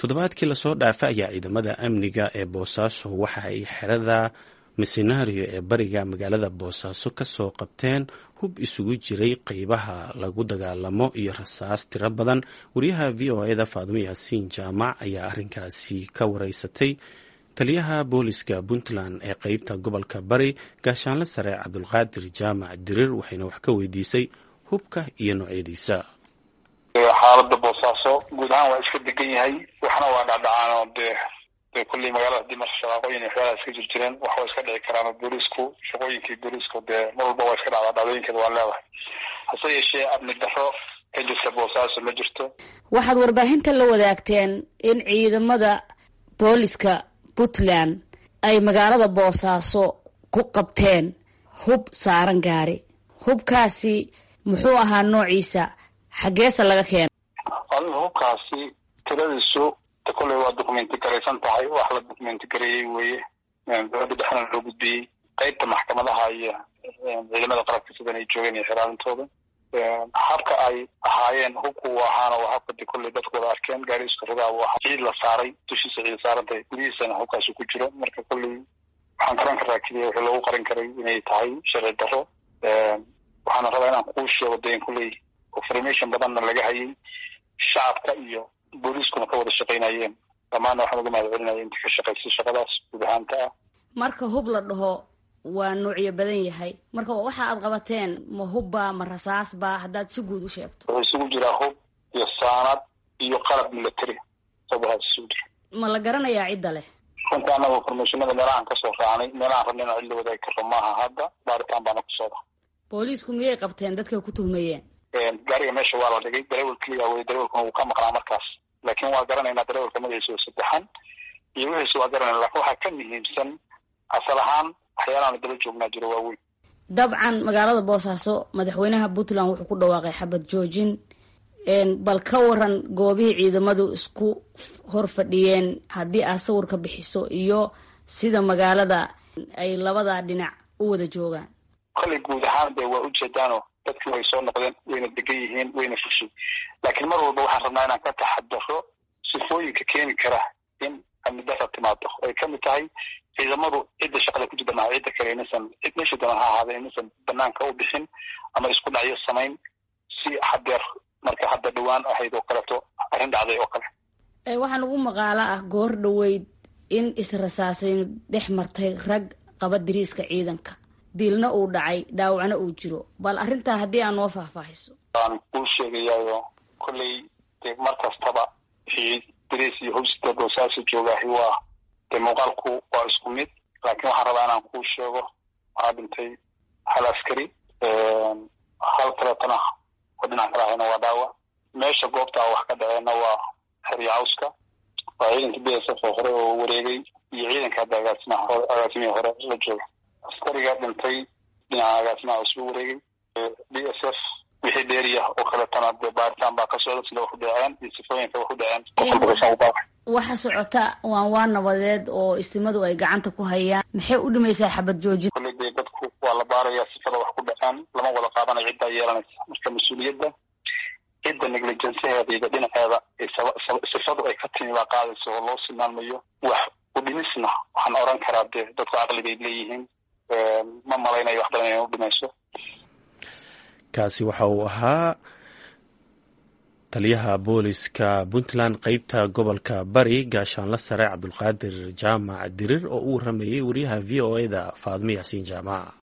toddobaadkii lasoo dhaafay ayaa ciidamada amniga ee boosaaso waxa ay xerada misenario ee bariga magaalada boosaaso kasoo qabteen hub isugu jiray qeybaha lagu dagaalamo iyo rasaas tiro badan wariyaha v o eda faadumo yaasiin jaamac ayaa arrinkaasi ka wareysatay taliyaha booliska puntland ee qeybta gobolka bari gaashaanle sare cabdulqaadir jaamac dirir waxayna wax ka weydiisay hubka iyo noocyadiisa xaalada boosaaso guud ahaan waa iska degan yahay waxna waa dhacdhacaanoo dee dee kulley magaalada hadii marka shaqaaqooyin iyo waxyaalaha iska jir jireen wax waa iska dhici karaan boolisku shaqooyinkii boolisku dee mar walba waa iska dhacdaa dhacdooyinkeeda waa leedahay hase yeeshee amni darro ka jirta boosaaso ma jirto waxaad warbaahinta la wadaagteen in ciidamada booliska puntland ay magaalada boosaaso ku qabteen hub saaran gaari hubkaasi muxuu ahaa noociisa xaggeesa laga keena adiga hubkaasi tiradiisu de kolley waa documenti garaysan tahay wax la documenti gareeyey weeye dowladda dhexna loo gudbiyey qeybta maxkamadaha iyo ciidamada qalabka sidan ay joogeen iyo xiraalintooda habka ay ahaayeen hubku u ahaana waa habka de kolley dadku wada arkeen gaari iska ridaa u ahaa ciid la saaray dushiisa ciid saarantahay gudihiisana hubkaasi ku jiro marka kolley waxaan garan karaa keliya wixii loogu qaran karay inay tahay sharci darro waxaana rabaa inaan kuu sheego de in kolley information badanna laga hayay shacabka iyo booliiskuna ka wada shaqaynayeen dhammaanna waxaan uga mahad celinaya inta ka shaqaysay shaqadaas guud ahaanta ah marka hub la dhaho waa noocyo badan yahay marka waxa aad qabateen ma hubba ma rasaasba haddaad si guud u sheegto wuxuu isugu jiraa hub iyo saanad iyo qalab military sabahaas isugu jira ma la garanayaa cidda leh runta annaga informationada meelahaan kasoo raacnay meelahaan rabna inaan cid la wadaagi karro maaha hadda baaritaan baana ku socda booliisku miyay qabteen dadka ku tuhmayeen gaariga meesha waa la dhigay darewel keliya wey darewelkuna wuu ka maqnaa markaas laakiin waa garanaynaa darewelka magaciisa oo saddexan iyo wixiisa waa garanayna lakin waxaa ka muhiimsan asal ahaan waxyaalahan daba joognaa jiro waaweyn dabcan magaalada boosaaso madaxweynaha puntland wuxuu ku dhawaaqay xabad joojin bal ka waran goobihii ciidamadu isku hor fadhiyeen haddii aad sawir ka bixiso iyo sida magaalada ay labada dhinac u wada joogaan kolley guud ahaan de waa ujeedaano dadki way soo noqdeen wayna degan yihiin wayna fushay laakiin mar walba waxaan rabnaa inaan ka taxadaro sifooyinka keeni kara in amni dara timaado ay kamid tahay ciidamadu cidda shaqada ku jirta maha cidda kale inaysan cid meesha doona ha ahaada inaysan banaanka u bixin ama isku dhacyo samayn si hadeer marka hadda dhawaan ahayd oo kaleeto arrin dhacday oo kale waxaa nagu maqaalo ah goor dhaweyd in israsaasayn dhex martay rag qaba diriiska ciidanka dilna uu dhacay dhaawacna uu jiro bal arrintaa haddii aan noo faahfaahiso waan kuu sheegayaayo kolley de mar kastaba wixii dariis iyo hobsida boosaaso joogaahi waa de muuqaalku waa isku mid laakiin waxaan rabaa inaan kuu sheego waxaa dhintay hal askari hal kaleetana oo dhinac kala ahayna waa dhaawac meesha goobtaa wax ka dhaceenna waa xeryacawska waa ciidanka b s f oo hore oo wareegay iyo ciidanka hadda agaasimaha hore agaasimihii hore la jooga askariga dhintay dhinaca agaasimaha isuu wareegay b s f wixii dheeriya oo kaletana de baaritaan baa ka socda sida wax u dhaceen iyo sifooyinka wax u dhaceen waxa socota waan waa nabadeed oo isimadu ay gacanta ku hayaan maxay u dhimaysaa xabad joojin kolley dee dadku waa la baarayaa sifada wax ku dhaceen lama wada qaadanayo ciddaa yeelanaysa marka mas-uuliyadda cidda negligenceheeda iyo dhinaceeda sifadu ay ka timi baa qaadaysa oo loo silmaanmayo wax udhimisna waxaan oran karaa dee dadku caqlibayd leeyihiin ma malaynayo wax badan inay u dhimayso kaasi waxa uu ahaa taliyaha booliska puntland qeybta gobolka bari gaashaanle sare cabdulqaadir jaamac dirir oo u waramayay wariyaha v o eda faadmo yaasiin jaamac